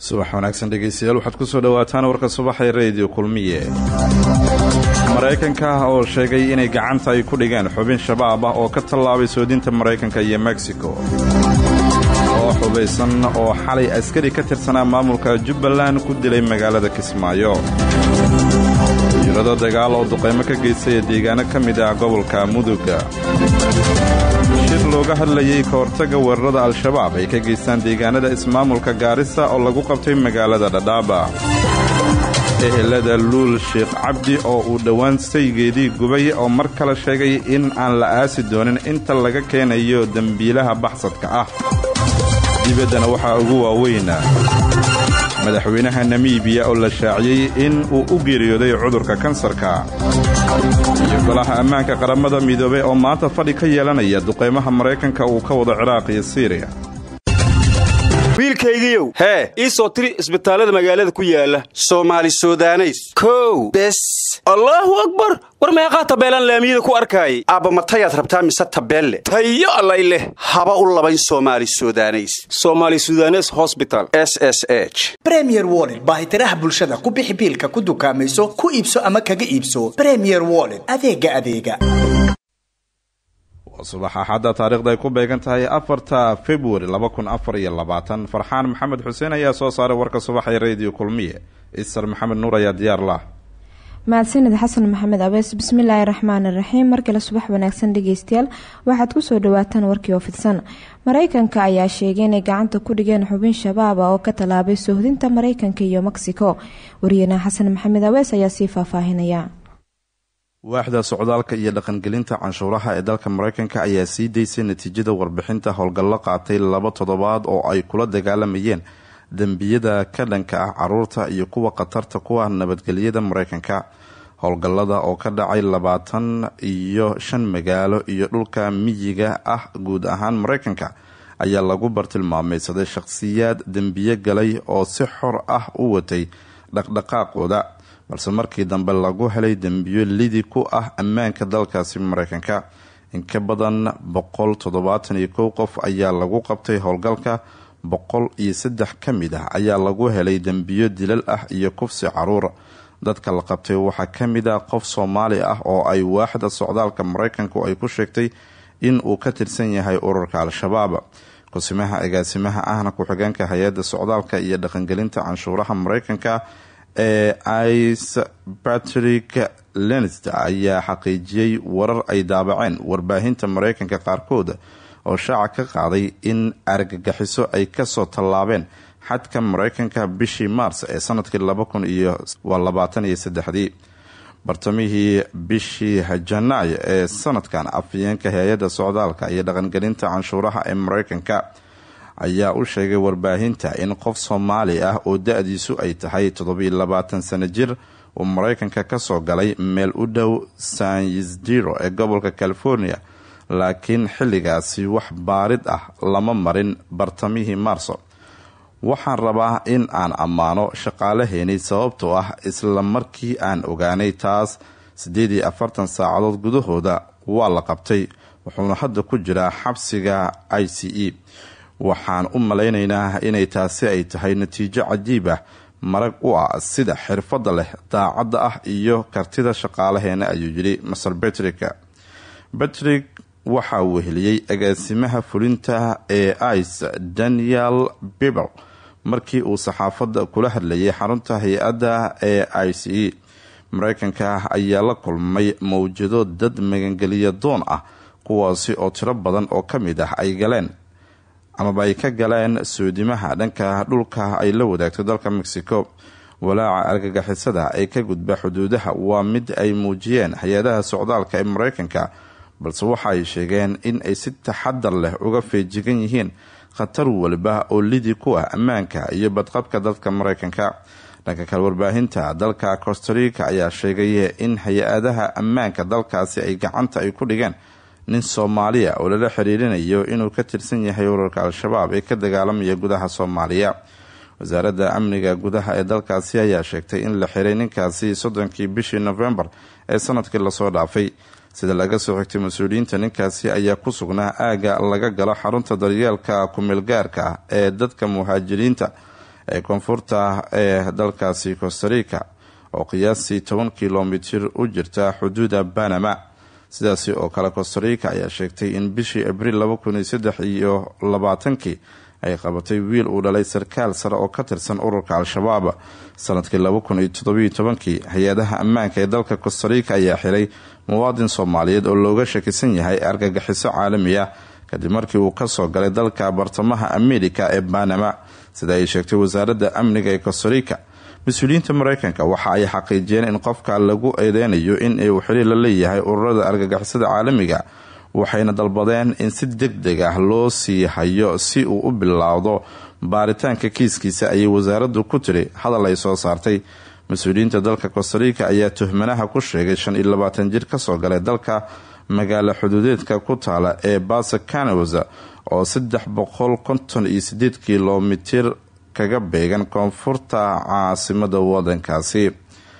subax wanaagsan dhegaystayaal waxaad ku soo dhowaataan warka subaxee rediyo kulmiye maraykanka oo sheegay inay gacanta ay ku dhigeen xubin shabaab ah oo ka tallaabay soodinta maraykanka iyo mexico oo xubaysan oo xalay askari ka tirsanaa maamulka jubbaland ku dilay magaalada kismaayo diirado dagaal oo duqaymo ka geystaya deegaano ka mid ah gobolka muduga shir looga hadlayay ka hortagga weerarada al-shabaab ay ka geystaan deegaanada ismaamulka gaarisa oo lagu qabtay magaalada dhadhaaba ehelada luul sheekh cabdi oo uu dhowaan saygeedii gubay oo mar kale sheegay in aan la aasi doonin inta laga keenayo dembiilaha baxsadka ah dibaddana waxaa ugu waaweyna madaxweynaha namibiya oo la shaaciyey in uu u geeriyooday cudurka kansarka iyo golaha ammaanka qaramada midoobey oo maanta fadhi ka yeelanaya duqaymaha maraykanka uu ka wado ciraaq iyo siiriya wiilkaygiiow hee ii soo tiri isbitaallada magaalada ku yaala soomaali sudaneys kow bes allaahu akbar war meeqaa tabeelaan laamiyada ku arkaayay aabba matayaad rabtaa mise tabeelle tayo allay leh haba u labayn soomaali sudaneys soomaali sudanes hosbital s s h bremier woled baahitiraha bulshada ku bixi biilka ku dukaamayso ku iibso ama kaga iibso bremier woled adeega adeega subax axadda taarikhda ay ku beegan tahay afarta februari laba kun afar iyo labaatan farxaan maxamed xuseen ayaa soo saaray warka subax ee rediyo kulmiye isar maxamed nuur ayaa diyaar lah mahadsanid xasan maxamed abees bismillaahi raxmaani raxiim markale subax wanaagsan dhegeystayaal waxaad kusoo dhawaataan warkii oo fidsan mareykanka ayaa sheegay inay gacanta ku dhigeen xubin shabaaba oo ka tallaabay soohdinta mareykanka iyo mexico wariyeenah xasan maxamed abees ayaa sii faahfaahinaya waaxda socdaalka iyo dhaqangelinta canshuuraha ee dalka mareykanka ayaa sii daysay natiijada warbixinta howlgallo qaatay laba toddobaad oo ay kula dagaalamayeen dembiyada ka dhanka ah caruurta iyo kuwa khatarta ku ah nabadgelyada mareykanka howlgallada oo ka dhacay labaatan iyo shan magaalo iyo dhulka miyiga ah guud ahaan mareykanka ayaa lagu bartilmaameysaday shaqhsiyaad dembiye galay oo si xor ah u watay dhaqdhaqaaqooda balse markii dambe lagu helay dembiyo lidi ku ah ammaanka dalkaasi mareykanka in ka badan boqol toddobaatan iyo kow qof ayaa lagu qabtay howlgalka boqol iyo saddex ka mid ah ayaa lagu helay dembiyo dilal ah iyo kufsi caruur dadka la qabtay waxaa ka mid ah qof soomaali ah oo ay waaxda socdaalka mareykanku ay ku sheegtay in uu ka tirsan yahay ururka al-shabaab kusimaha agaasimaha ahna ku-xigeenka hay-adda socdaalka iyo dhaqangelinta canshuuraha mareykanka ee ice patrick lenst ayaa xaqiijiyey warar ay daabaceen warbaahinta mareykanka qaarkood oo shaaca ka qaaday in argagixiso ay kasoo tallaabeen xadka mareykanka bishii maars ee sanadkii laba kun iyo labaatan iyo saddexdii bartamihii bishii janaayo ee sanadkan afhayeenka hay-adda socdaalka iyo dhaqangelinta canshuuraha ee mareykanka ayaa u sheegay warbaahinta in qof soomaali ah oo da-diisu ay tahay toddobiyo labaatan sano jir uu mareykanka kasoo galay meel u dhow san yisdiro ee gobolka california laakiin xilligaasi wax baarid ah lama marin bartamihii maarso waxaan rabaa in aan ammaano shaqaalaheeni sababtoo ah isla markii aan ogaanay taas siddeed iyo afartan saacadood gudahooda waa la qabtay wuxuuna hadda ku jiraa xabsiga i c e waxaan u malaynaynaa inay taasi ay tahay natiijo cajiib ah marag u ah sida xirfadda leh daacadda ah iyo kartida shaqaalaheena ayuu yidhi maser betrick betrick waxaa weheliyey agaasimaha fulinta ee ice daniel bibel markii uu saxaafadda kula hadlayay xarunta hay-adda ee i c e mareykanka ayaa la kulmay mawjado dad magangeliya doon ah kuwaasi oo tiro badan oo ka mid ah ay galeen amaba ay ka galeen soodimaha dhanka dhulka ay la wadaagto dalka mexico walaaca argagixisada ee ka gudba xuduudaha waa mid ay muujiyeen hay-adaha socdaalka ee mareykanka balse waxa ay sheegeen in ay si taxadar leh uga feejigan yihiin khatar waliba oo lidi ku ah ammaanka iyo badqabka dadka mareykanka dhanka kale warbaahinta dalka costarica ayaa sheegay in hay-adaha ammaanka dalkaasi ay gacanta ay ku dhigeen nin soomaaliya oo lala xiriirinayo inuu ka tirsan yahay urarka al-shabaab ee ka dagaalamaya gudaha soomaaliya wasaaradda amniga gudaha ee dalkaasi ayaa sheegtay in la xiray ninkaasi soddonkii bishii novembar ee sanadkii lasoo dhaafay sida laga soo xigtay mas-uuliyiinta ninkaasi ayaa ku sugnaa aaga laga galo xarunta daryeelka ku-meelgaarka ah ee dadka muhaajiriinta ee koonfurta ee dalkaasi costarica oo qiyaastii toban kilomitir u jirta xuduuda banama sidaasi oo kale costarica ayaa sheegtay in bishii abriil laba kun iyo saddex iyo labaatankii ay qabatay wiil uu dhalay sarkaal sare oo ka tirsan ururka al-shabaab sanadkii laba kun iyo toddobiyo tobankii hay-adaha ammaanka ee dalka costarica ayaa xiray muwaadin soomaaliyeed oo looga shakisan yahay argagixiso caalami ah kadib markii uu kasoo galay dalka bartamaha amerika ee banama sida ay sheegtay wasaaradda amniga ee costarica mas-uuliyiinta mareykanka waxa ay xaqiijiyeen in qofka lagu eedeynayo in uu xiriir la leeyahay ururada argagixisada caalamiga waxayna dalbadeen in si deg deg ah loo sii hayo si uu u bilaawdo baaritaanka kiiskiisa ayay wasaaraddu ku tiri hadal ay soo saartay mas-uuliyiinta dalka costarica ayaa tuhmanaha ku sheegay shan iyo labaatan jir kasoo galay dalka magaalo xuduudeedka ku taala ee basa canawas oo saddex boqol konton iyo sideed kilomitir kaga beegan koonfurta caasimada wadankaasi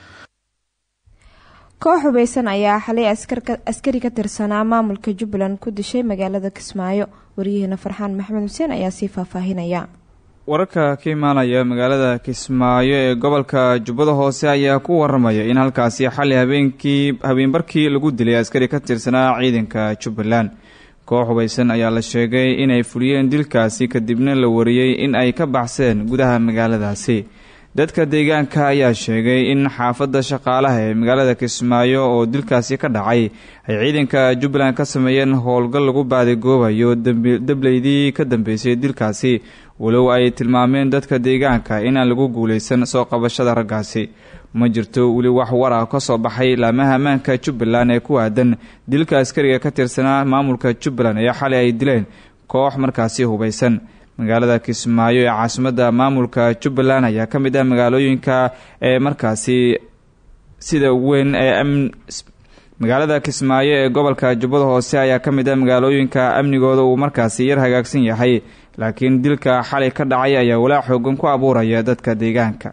koox hubeysan ayaa xalay askari ka tirsanaa maamulka jubbaland ku dishay magaalada kismaayo waryaheena farxaan maxamed xuseen ayaa sii faahfaahinaya wararka ka imaanaya magaalada kismaayo ee gobolka jubbada hoose ayaa ku waramaya in halkaasi xali habeenkii habeenbarkii lagu dilay askari ka tirsanaa ciidanka jubbaland koox hubeysan ayaa la sheegay inay fuliyeen dilkaasi kadibna la wariyey in ay ka baxseen gudaha magaaladaasi dadka deegaanka ayaa sheegay in xaafadda shaqaalaha ee magaalada kismaayo oo dilkaasi ka dhacay ay ciidanka jubbaland ka sameeyeen howlgal lagu baadigoobayo debleydii ka dambeysay dilkaasi walow ay tilmaameen dadka deegaanka inaan lagu guuleysan soo qabashada raggaasi ma jirto weli wax war ah ka soo baxay laamaha ammaanka jubbaland ee ku aadan dilka askariga ka tirsanaa maamulka jubbaland ee xalay ay dileen koox markaasi hubeysan magaalada kismaayo ee caasimadda maamulka jubbaland ayaa ka mid ah magaalooyinka ee markaasi sida weyn ee magaalada kismaayo ee gobolka jubbada hoose ayaa ka mid ah magaalooyinka amnigooda uu markaasi yar hagaagsan yahay laakiin dilka xalay ka dhacay ayaa walaac xoogan ku abuuraya dadka deegaanka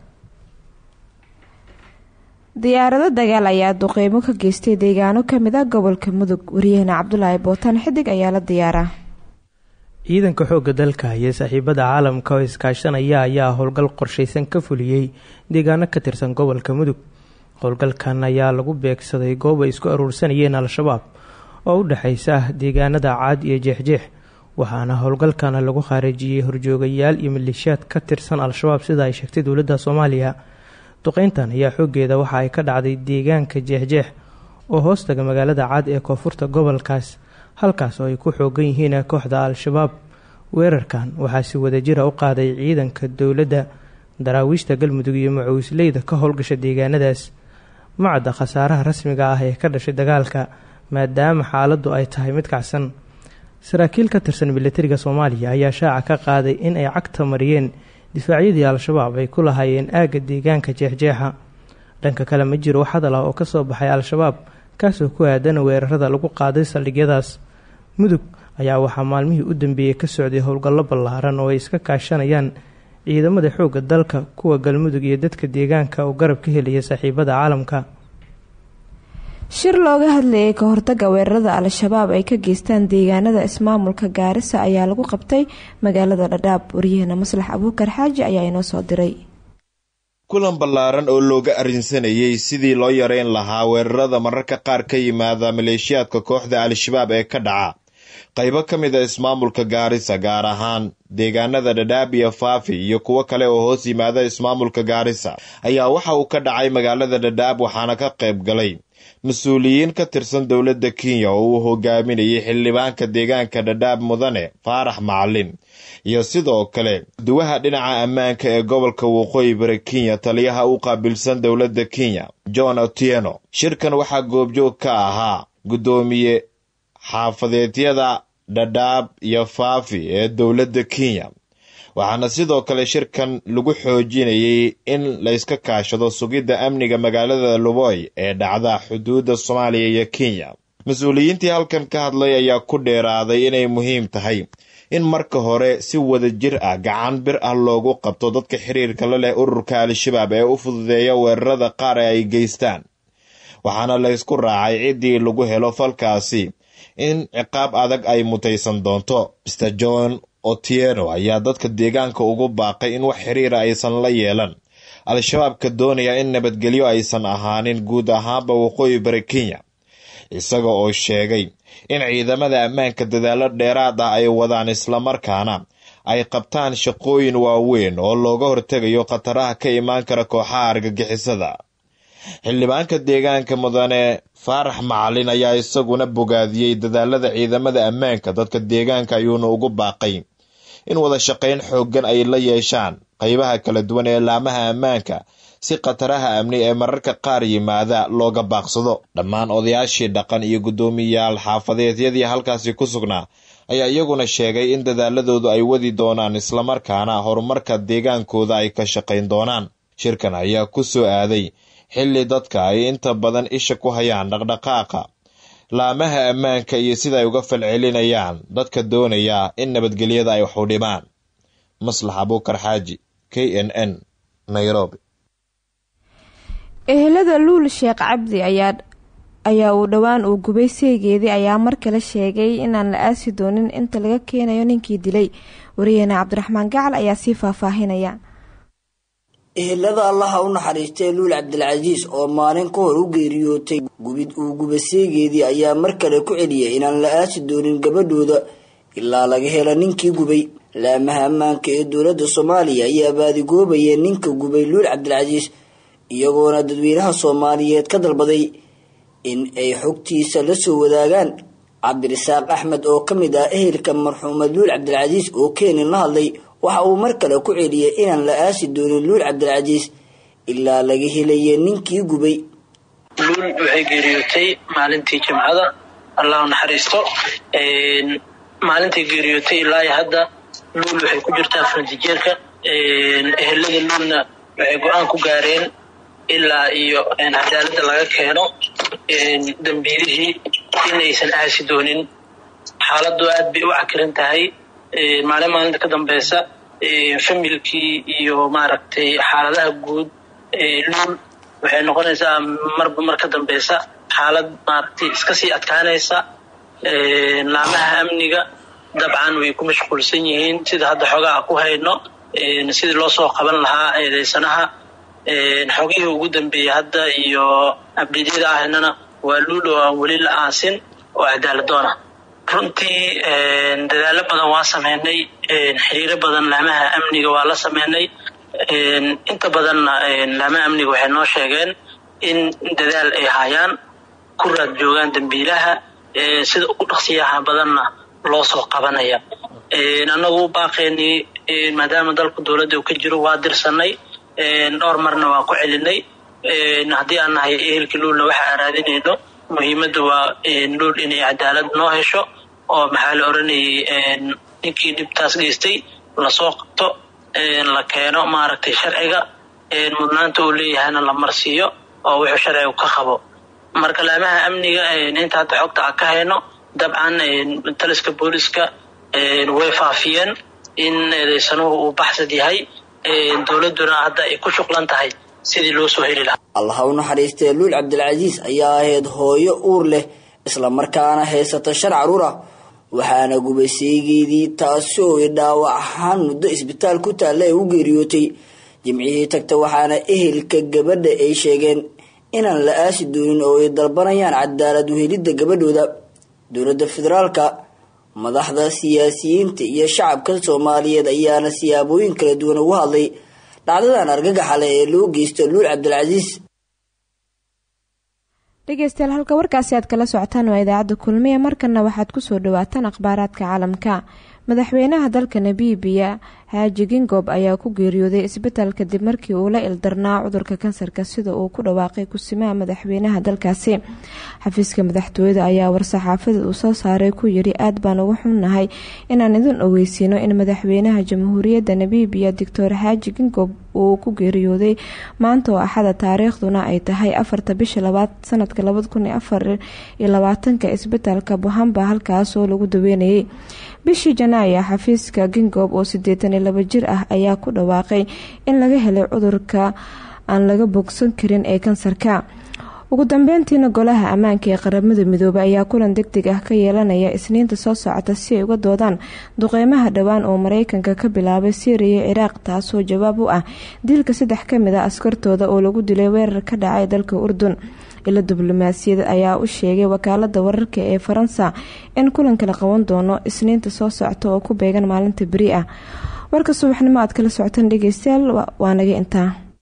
diyaarado dagaal ayaa duqeymo ka geystay deegaano kamid ah gobolka mudug wariyahena cabdulaahi bootaan xidig ayaa la diyaaraa ciidanka xoogga dalka iyo saaxiibada caalamka oo iskaashanaya ayaa howlgal qorshaysan ka fuliyey deegaano ka tirsan gobolka mudug howlgalkan ayaa lagu beegsaday goob ay isku aruursanayeen al-shabaab oo u dhexaysa deegaanada caad iyo jeexjeex waxaana howlgalkana lagu khaarijiyey horjoogayaal iyo maleeshiyaad ka tirsan al-shabaab sida ay sheegtay dowladda soomaaliya duqeyntan ayaa xoogeeda waxa ay ka dhacday deegaanka jeexjeex oo hoostaga magaalada caad ee koonfurta gobolkaas halkaas oo ay ku xoogan yihiin kooxda al-shabaab weerarkan waxaa si wadajira u qaaday ciidanka dowladda daraawiishta galmudug iyo macuusleyda ka howlgasha deegaanadaas macadda khasaaraha rasmiga ah ee ka dhashay dagaalka maadaama xaaladdu ay tahay mid kacsan saraakiil ka tirsan milatariga soomaaliya ayaa shaaca ka qaaday in ay cagta mariyeen difaacyadii al-shabaab ay ku lahaayeen aagga deegaanka jeexjeexa dhanka kale ma jiro wax hadal ah oo kasoo baxay al-shabaab kaasoo ku aadan weerarada lagu qaaday saldhigyadaas mudug ayaa waxaa maalmihii u dambeeyey ka socday howlgallo ballaaran oo ay iska kaashanayaan ciidamada xoogga dalka kuwa galmudug iyo dadka deegaanka oo garab ka helaya saaxiibada caalamka shir looga hadlayay ka hortaga weerarada al-shabaab ay ka geystaan deegaanada ismaamulka gaarisa ayaa lagu qabtay magaalada dhadhaab waryaheena maslax abuukar xaaji ayaa inoo soo diray kulan ballaaran oo looga arrinsanayay sidii loo yareyn lahaa weerarada mararka qaar ka yimaada maleeshiyaadka kooxda al-shabaab ee ka dhaca qaybo ka mid a ismaamulka gaarisa gaar ahaan deegaanada dhadhaab iyo faafi iyo kuwo kale oo hoos yimaada ismaamulka gaarisa ayaa waxa uu ka dhacay magaalada dhadhaab waxaana ka qayb galay mas-uuliyiin ka tirsan dowladda kenya oo uu hogaaminayay xildhibaanka deegaanka dhadhaab mudane faarax macalin iyo sidoo kale duwaha dhinaca ammaanka ee gobolka waqooyi bari kenya taliyaha u qaabilsan dowladda kenya john otieno shirkan waxaa goobjoog ka ahaa guddoomiye xaafadeedyada dhadhaab iyo faafi ee dowladda kenya waxaana sidoo kale shirkan lagu xoojinayay in layska kaashado sugidda amniga magaalada luboy ee dhacda xuduudda soomaaliya iyo kenya mas-uuliyiintii halkan ka hadlay ayaa ku dheeraaday inay muhiim tahay in marka hore si wada jir ah gacan bir ah loogu qabto dadka xiriirka la leh ururka al-shabaab ee u fududeeya weerarada qaar ee ay geystaan waxaana laysku raacay ciddii lagu helo falkaasi in ciqaab adag ay mutaysan doonto mr john otieno ayaa dadka deegaanka ugu baaqay in wax xiriira aysan la yeelan al-shabaabka doonaya in nabadgelyo aysan ahaanin guud ahaanba waqooyi bari kenya isaga oo sheegay in ciidamada ammaanka dadaalo dheeraad ah ay wadaan islamarkaana ay qabtaan shaqooyin waaweyn oo looga hortegayo khataraha ka imaan kara kooxaha argagixisada xildhibaanka deegaanka mudane faarax macalin ayaa isaguna bogaadiyey dadaalada ciidamada ammaanka dadka deegaanka ayuuna ugu baaqay in wada shaqayn xooggan ay la yeeshaan qaybaha kala duwan ee laamaha ammaanka si khataraha amni ee mararka qaar yimaada looga baaqsado dhammaan odayaashii dhaqan iyo guddoomiyayaal xaafadeedyadii halkaasi ku sugnaa ayaa iyaguna sheegay in dadaaladoodu ay wadi doonaan islamarkaana horumarka deegaankooda ay ka shaqayn doonaan shirkan ayaa ku soo aaday xilli dadka ay inta badan isha ku hayaan dhaqdhaqaaqa laamaha ammaanka iyo sida ay uga falcelinayaan dadka doonaya in nabadgelyada ay wax u dhimaan maslax abuukar xaaji k n n nairobi ehelada luul sheekh cabdi ayaa ayaa uu dhowaan uu gubay seegeedii ayaa mar kale sheegay inaan la aasi doonin inta laga keenayo ninkii dilay wariyaheena cabdiraxmaan gacal ayaa sii faahfaahinaya ehelada allaha u naxariistay luul cabdilcasiis oo maalin ka hor u geeriyootay gubid uu guba seegeedii ayaa mar kale ku celiyay inaan la aasi doonin gabadhooda ilaa laga hela ninkii gubay laamaha ammaanka ee dowladda soomaaliya ayaa baadigoobayeen ninka gubay luul cabdilcasiis iyagoona dadweynaha soomaaliyeed ka dalbaday in ay xogtiisa la soo wadaagaan cabdirasaaq axmed oo ka mid ah ehelka marxuumad luul cabdilcasiis oo keenin la hadlay waxa uu mar kale ku celiyay inaan la aasi doonin luul cabdilcasiis ilaa laga helaya ninkii gubay luul waxay geeriyootay maalintii jimcada allah u naxariisto maalintii geeriyootay ilaa hadda luul waxay ku jirtaa farantijeerka ehelada luulna waxay go-aan ku gaareen ilaa iyo cadaaladda laga keeno dambiilihii inaysan aasi doonin xaaladdu aad bay u cakiran tahay maalin maalinta ka dambeysa familkii iyo maaragtay xaaladaha guud luul waxay noqonaysaa marba mar ka dambeysa xaalad maaragtay iska sii adkaanaysa laamaha amniga dabcan way ku mashquulsan yihiin sida hadda xogaha ku hayno sidii loo soo qaban lahaa eedeysanaha xogihii ugu dambeeyey hadda iyo abdidyada ahaynana waa luul oo aan weli la aasin oo cadaaladoona runtii dadaalo badan waa sameynay xiriiro badan laamaha amniga waa la sameynay inta badanna laamaha amniga waxay noo sheegeen in dadaal ay hayaan ku raad joogaan dambiilaha sida ugu dhaqsiyaha badanna loo soo qabanaya annagu baaqeenii maadaama dalku dowladda uu ka jiro waa dirsanay dhowr marna waa ku celinay haddii aan nahay ehelkii luulna waxa aan raadinayno muhiimadda waa luul inay cadaalad noo hesho oo maxaa la oranayay ninkii dhibtaas geystay lasoo qabto la keeno maaragtay sharciga mudnaanta uu leeyahayna la marsiiyo oo wuxuu sharcigu ka qabo marka laamaha amniga inta hadda xogta aan ka hayno dabcan taliska booliska way faafiyeen in eedeysanuhu uu baxsad yahay dowladduna hadda ay ku shuqlan tahay sidii loo soo heli lahaa allaha u naxariistee luul cabdilcasiis ayaa ahayd hooyo uur leh islamarkaana haysata shan caruur ah waxaana gubay seegeedii taasi oo ay dhaawac ahaan muddo isbitaal ku taalla ee u geeriyootay jimcihii tagta waxaana ehelka gabadha ay sheegeen inaan la aasi doonin oo ay dalbanayaan cadaalad uhelidda gabadhooda dowladda federaalka madaxda siyaasiyiinta iyo shacabka soomaaliyeed ayaana siyaabooyin kala duwan ugu hadlay dhacdadan argagaxa leh ee loo geysto luul cabdilcasiis dhegeystayaal halka warkaasi aad kala socotaan waa idaacadda kulmiye markana waxaad kusoo dhawaataan akhbaaraadka caalamka madaxweynaha dalka nabiibiya xaaji gingob ayaa ku geeriyooday isbitaal kadib markii uu la ildarnaa cudurka kansarka sida uu ku dhawaaqay kusimaha madaxweynaha dalkaasi xafiiska madaxtooyada ayaa war-saxaafada uu soo saaray ku yiri aad baan uga xunnahay inaan idin ogeysiino in madaxweynaha jamhuuriyadda nabiibiya doctor xaaji gingob uu ku geeriyooday maanta oo axada taariikhduna ay tahay afarta bisha labaad sanadka labada kun iyo afar iyo labaatanka isbitaalka buhamba halkaasoo lagu daweynayay bishii janaayo xafiiska gingob oo sideetan iyo laba jir ah ayaa ku dhawaaqay in laga helay cudurka aan laga bogsan karin ee kansarka ugu dambeyntiina golaha ammaanka ee qaramada midoobay ayaa kulan deg deg ah ka yeelanaya isniinta soo socota si ay uga doodaan duqeymaha dhowaan oo mareykanka ka bilaabay syriya iyo ciraaq taasoo jawaab u ah dilka saddex kamid a askartooda oo lagu dilay weerar ka dhacay dalka urdun ilo diblomaasiyad ayaa u sheegay wakaalada wararka ee faransa in kulanka la qaban doono isniinta soo socta oo ku beegan maalinta beri ah warka subaxnimo aad kala socotaan dhegeystayaal waa naga intaa